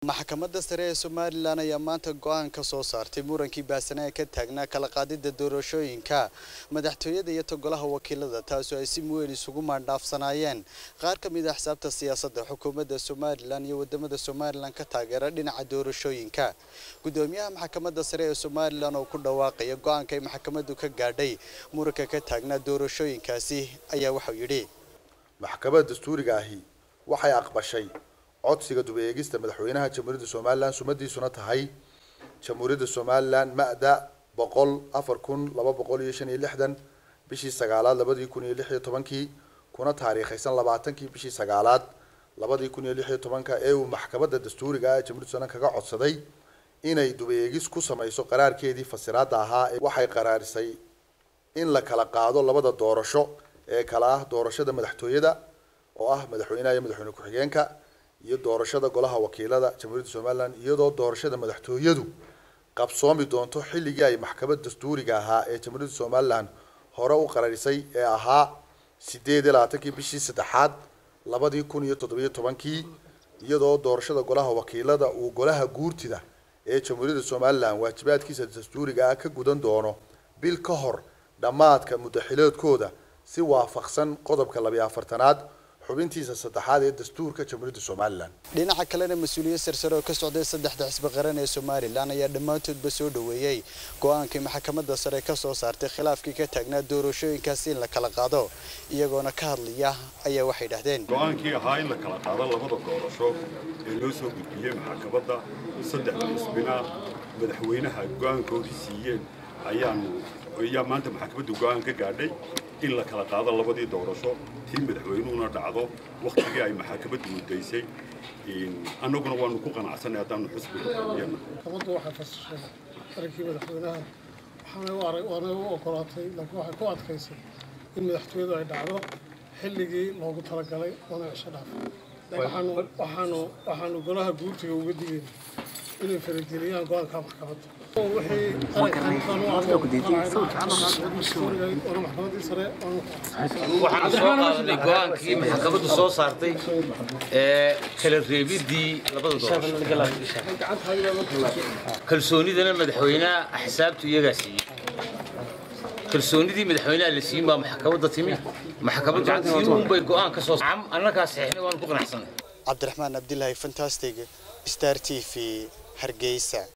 maxkamadda sare ee somalilan ayaa maanta go-aan ka soo saartay murankii baasanaa ka taagnaa kala qaadida doorashooyinka madaxtooyada iyo togolaha wakiilada taasoo ay si weyn isugu maandhaafsanaayeen qaar ka mid a xisaabta siyaasadda xukuumadda somalilan iyo wadamada somalilan ka taageera dhinaca doorashooyinka gudoomiyaha maxkamadda sare ee somalilan oo ku dhawaaqaya go-aanka ay maxkamaddu ka gaadhay muranka ka taagnaa doorashooyinkaasi ayaa waxau yidhi maxkamadda dastuuriga ahi waxay aqbashay codsiga dub-eegista madaxweynaha jamhuuriyadda somalilan sumadiisuna tahay jamhuuriyadda somalilan ma-da boqol afar kun laba boqol iyo shan iyo lixdan bishii sagaalaad labadii kun iyo lix iyo tobankii kuna taariikhaysan labaatankii bishii sagaalaad labadii kun iyo lix iyo tobanka ee uu maxkamadda dastuuriga ah ee jamhuuriyadda somalilan kaga codsaday inay dub-eegis ku samayso qaraarkeedii fasiraada ahaa waxay qaraarisay in la kala qaado labada doorasho ee kala ah doorashada madaxtooyada oo ah madaxweynaha iyo madaxweyne ku-xigeenka iyo doorashada golaha wakiilada jamhuuriyadda somalilan iyadoo doorashada madaxtooyadu qabsoomi doonto xilligii ay maxkamad dastuuriga ahaa ee jamhuuriyadda somalilan hore u qararisay ee ahaa sideed iyo labaatankii bishii saddexaad labadii kun iyo toddobiyo tobankii iyadoo doorashada golaha wakiilada uu golaha guurtida ee jamhuuriyadda somalilan waajibaadkiisa dastuuriga ah ka gudan doono bil ka hor dhammaadka muddaxiloodkooda si waafaqsan qodobka labiyo afartanaad xubintiisa saddexaad ee dastuurka jamhuuriyadda somalilan dhinaca kalena mas-uuliyiin sarsare oo ka socday saddexda xisbi qaran ee somalilan ayaa dhammaantoodba soo dhoweeyey go-aankii maxkamadda sare ka soo saartay khilaafkii ka taagnaa doorashooyinkaasi in la kala qaado iyagoona ka hadlaya ayaa waxay dhahdeen go-aankii ahaa in la kala qaado labada doorasho ee loo soo gudbiyey maxkamadda saddexda xisbina madaxweynaha go-aankoodii siiyeen ayaanu ayaa maanta maxkamaddu go-aan ka gaadhay in la kala qaado labadii doorasho tii madaxweynuhuna dhacdo wakhtigii ay maxakamaddu muddaysay annaguna waanu ku qanacsanay haddaanu xusbiga xorriyana maxkamaddu waxay fasishay arrinkii madaxweynaha waxaanay u arag waanay u ogolaatay laakiin waxay ku adkaysay in madaxtooyadu ay dhacdo xilligii loogu talagalay oona cisho dhaaf waxaanu waxaanu waxaanu golaha guurtiga uga digayna inay farageliyaan go-aanka maxkamadda waxaan soo qaadanay go-aankii maxkamaddu soo saartay ee kala reebidii labada doorasho kalsoonidana madaxweynaha axsaabtu iyagaa siiyey kalsoonidii madaxweynaha la siiyin baa maxkamadda timi maxkamaddu tii unbay go-aan ka soo annagaa saxiixnay waanu ku qanacsanay cabdiraxmaan abdilaahi fantastic star t v hargeysa